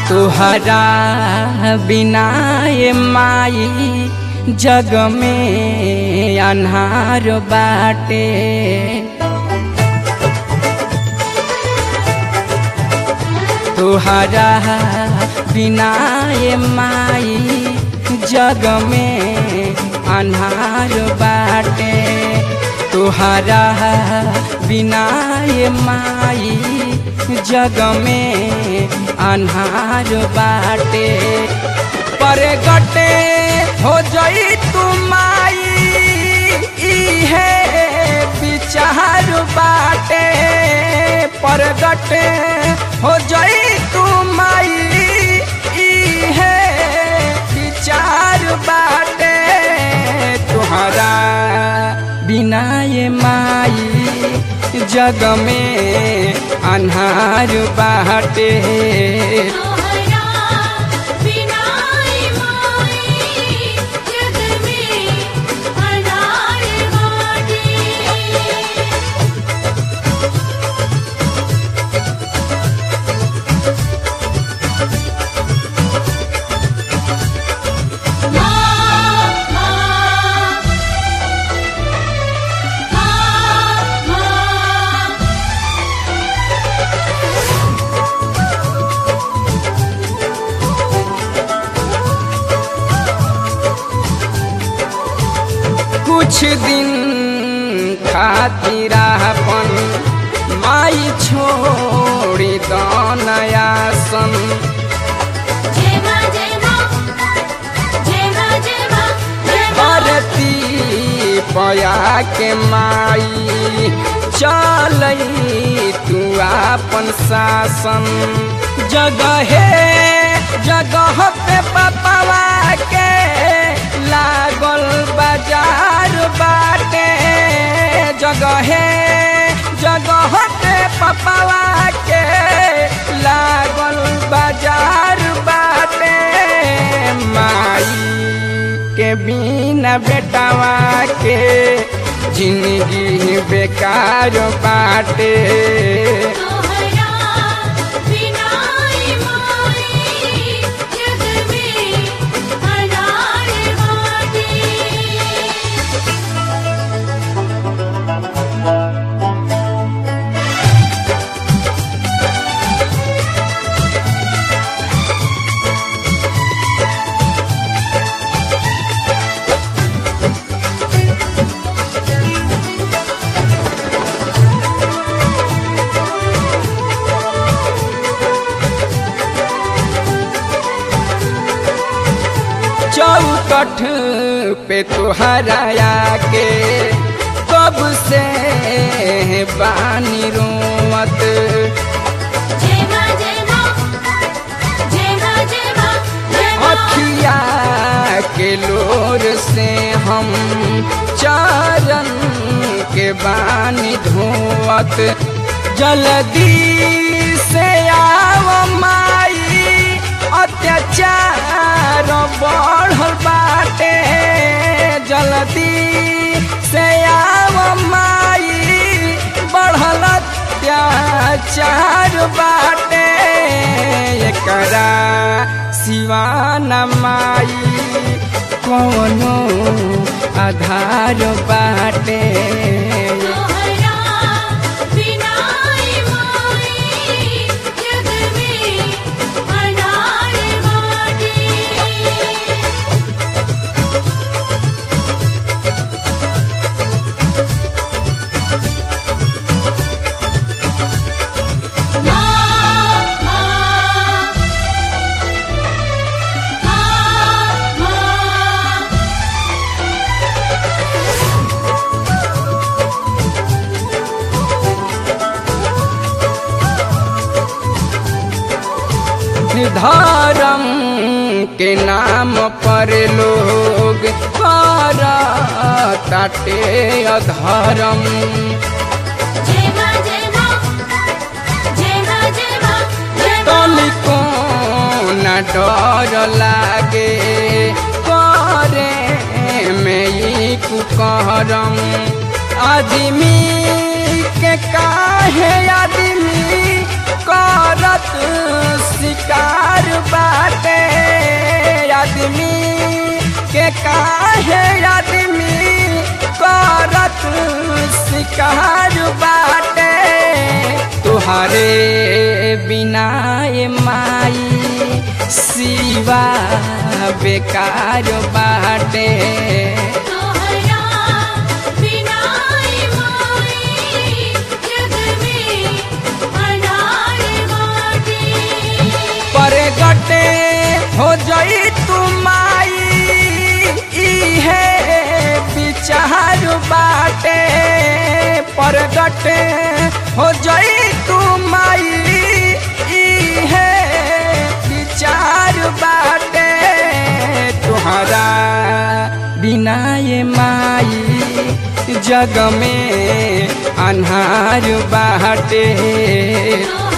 तुहरा बिना ये माई जग में अन्हार बाटे तुहरा बिना ये माई जग में अन्हार बाटे तुहरा बिना ये माई जग में अन्हार बाटे पर गटे हो जई तू माई इहे विचार बाटे पर गटे हो जई तू माई इहे विचार बाटे तुहरा बिना ये माई जग में अन्हार बाटे तोहरा बिना माई जग में अनार बाटे कुछ दिन खातिर अपन माई छोड़ी दनयासन जय मां जय मां जय मां जय मां जय मां भरती पया के माई चलई तू आपन शासन जगहे जगह पे पपवा के लागल बाजार बाटे जगहे जगह पे पपवा के लागल बाजार बाटे माई के बिना बेटावा के जिंदगी बेकार बाटे तोहरा बिना माई जग में अनार बाटे चौकठ पे तुहराया के कब से बानी रोवत जय मां जय मां जय मां जय मां जय मां अखिया के लोर से हम चारन के बानी धोवत जल्दी से आव माई अत्याचार बढ़ल बाटे जल्दी से आव माई बढ़ल अत्याचार बाटे एकरा सिवान माई कौनो आधार बाटे तोहरा बिना माई जग में अनार बाटे धर्म के नाम पर लोग कर ताटे अधर्म जय मां जय मां जय मां जय मां जय मां तनिको न डर लागे करे में ई कुकरम आदमी के काहे आदमी का करत शिकार बाटे आदमी के काहे आदमी करत शिकार बाटे तुहारे बिना ए माई सिवा बेकार बाटे तोहरा बिना माई जग में अनार बाटी परगटे हो जई तुमाई इहे विचार बाटे परगटे हो जई तुमाई इहे विचार बाटे तुहरा बिना ये माई जग में अन्हार बाटे तोहरा